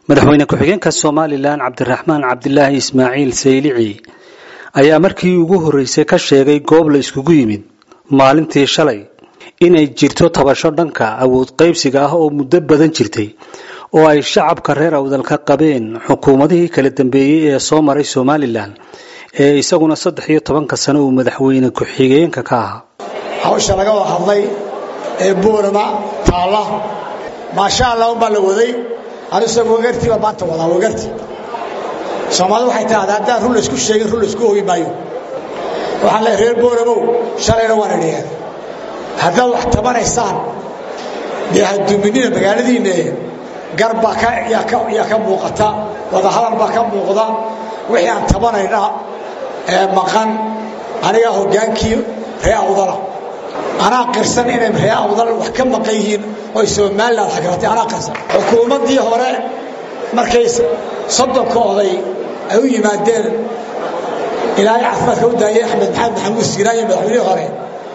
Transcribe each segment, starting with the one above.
madaxweyne ku-xigeenka somalilan cabdiraxmaan cabdilaahi ismaaciil saylici ayaa markii ugu horreysay ka sheegay goob la iskugu yimid maalintii shalay inay jirto tabasho dhanka awood qaybsiga ah oo muddo badan jirtay oo ay shacabka reer awdal ka qabeen xukuumadihii kala dambeeyey ee soo maray somalilan ee isaguna saddex iyo tobanka sano uu madaxweyne ku-xigeenka ka ahaa hawsha laga wada hadlay ee buurama taalla maasha allah unbaa la waday anisagu wagartii baa maanta wadaa wagarti soomaalidu waxay tahdaa haddaan run laysku sheegin run laysku ogi maayo waxaan leeay reer buuramow shalayna waan idhiyeen haddaad wax tabanaysaan dee haduuminina magaaladiinne gar baa yaa ka muuqata wadahadal baa ka muuqda wixii aan tabanayna ee maqan anigaa hoggaankii ree awdala anaa qirsan inay ree awdal wax ka maqan yihiin oy somalilan xagratay anaa qirsan xukuumaddii hore markay soddonka oday ay u yimaadeen ilaahay caafimaadka u daayay axmed maxamed maxamuud siiraaye madaxweynihii hore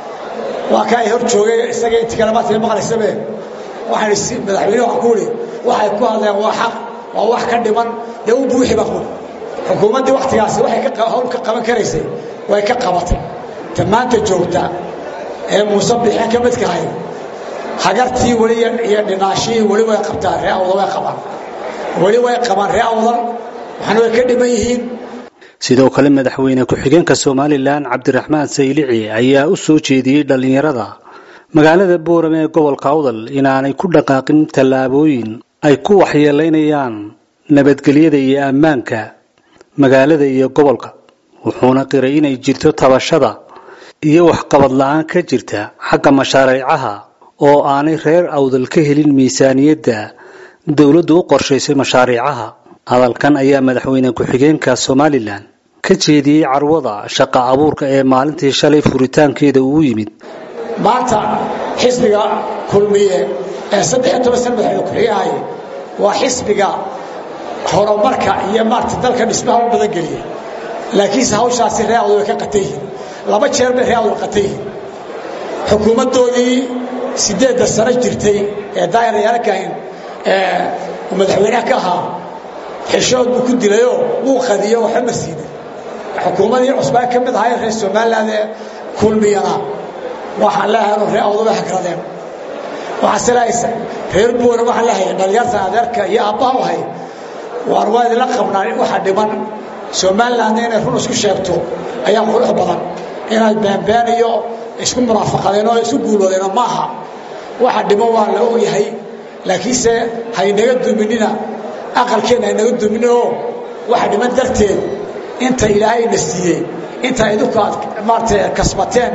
waa ka ay hor joogay isaga intii kale maanta maqlaysabe waxaan madaxweyne waxaan ku idhi waxay ku hadleen waa xaq waa wax ka dhiman dee u buuxi baa ku xukuumaddii wakhtigaasi waxay hawl ka qaban karaysay way ka qabatay ta maanta joogta ee muuse bixin ka midkahay hagartii weli iyo dhinaashihii weli way qabtaan ree awdal way qabaan weli way qabaan ree awdal waxaana way ka dhiman yihiin sidoo kale madaxweyne ku-xigeenka somalilan cabdiraxmaan saylici ayaa u soo jeediyey dhallinyarada magaalada boorame ee gobolka awdal inaanay ku dhaqaaqin tallaabooyin ay ku waxyeelaynayaan nabadgelyada iyo ammaanka magaalada iyo gobolka wuxuuna qiray inay jirto tabashada iyo waxqabad la-aan ka jirta xagga mashaariicaha oo aanay reer awdal ka helin miisaaniyadda dowladdu u qorshaysay mashaariicaha hadalkan ayaa madaxweyne ku-xigeenka somalilan ka jeediyey carwada shaqa abuurka ee maalintii shalay furitaankeeda uu yimid maanta xisbiga kulmiye ee saddexiyo toban sana madaxweyne ku-xigeenahay waa xisbiga horumarka iyo maarata dalka dhismaha u badan geliya laakiinse hawshaasi ree awdal way ka qatan yihiin laba jeer bay ree awdal qatan yihiin xukuumaddoodii siddeedda sano jirtay ee daayarayaalkahin ee madaxweynaha ka ahaa xishood buu ku dilayoo wuu qadiyo waxba ma siinin xukuumadii cusbaa ka mid ahayn reer somaliland ee kulmiyana waxaan leehay inuu ree awdal way hagradeen waxaase leehaysa reer buura waxaan leehay dhalinyarta adeerka iyo aabbaha u hay waan waa idinla qabnaa waxa dhiman somalilandna inay run isku sheegto ayaa qurux badan inaad beenbeen iyo isku munaafaqadeen oo isku guuloodeen maaha waxa dhiman waa la ogyahay laakiinse haynaga duminina aqalkeenna haynaga dumininoo waxa dhiman darteed inta ilaahayna siiyey inta idinku aad maarata kasbateen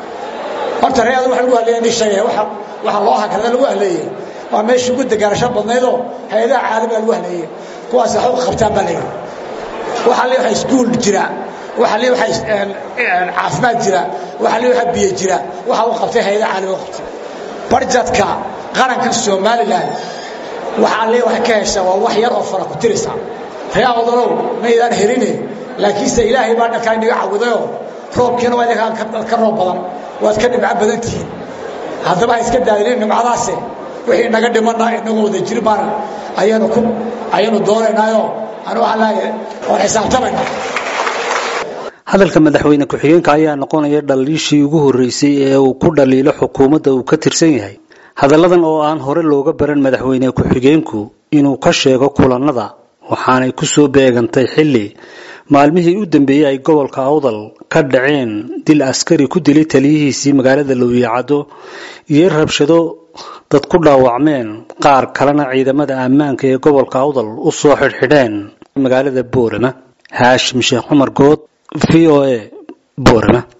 horta reeada wa lagu haleeya ni sheegaya waxa loo hagrada lagu haleeyey waa meeshii ugu degaanasho badnaydoo hay-adaha caalamiga lagu haleeyey kuwaas waxba u qabtaan baa layidhi waxaa le waxa iskuul jira waxaa le waxa caafimaad jira waxaa le waxa biyo jira waxa u qabtay hay-adaha caalamiga u qabtay barjadka qaranka somalilan waxaa le waxay ka heshaa waa wax yar oo fara ku tirisa ree awdalow maydaan heline laakiinse ilaahay baa dhankaa inaga cawidayoo roobkiina waa idinkaa ka roob badan waad ka dhibco badan tihiin haddaba ha iska daadinin nimcadaase wixii naga dhimana inagoo wada jiri baan ayanu ku ayanu doonaynaayoo anu waxaan leeyahay waan xisaabtamayna hadalka madaxweyne ku-xigeenka ayaa noqonaya dhaliishii ugu horreysay ee uu ku dhaliilo xukuumadda uu ka tirsan yahay hadalladan oo aan hore looga baran madaxweyne ku-xigeenku inuu ka sheego kulannada waxaanay ku soo beegantay xilli maalmihii u dambeeyey ay gobolka awdal ka dhaceen dil askari ku dilay taliyihiisii magaalada lowiyacaddo iyo rabshado dad ku dhaawacmeen qaar kalena ciidamada ammaanka ee gobolka awdal u soo xidhxidheen magaalada boorama haashim sheekh cumar good v o a boorama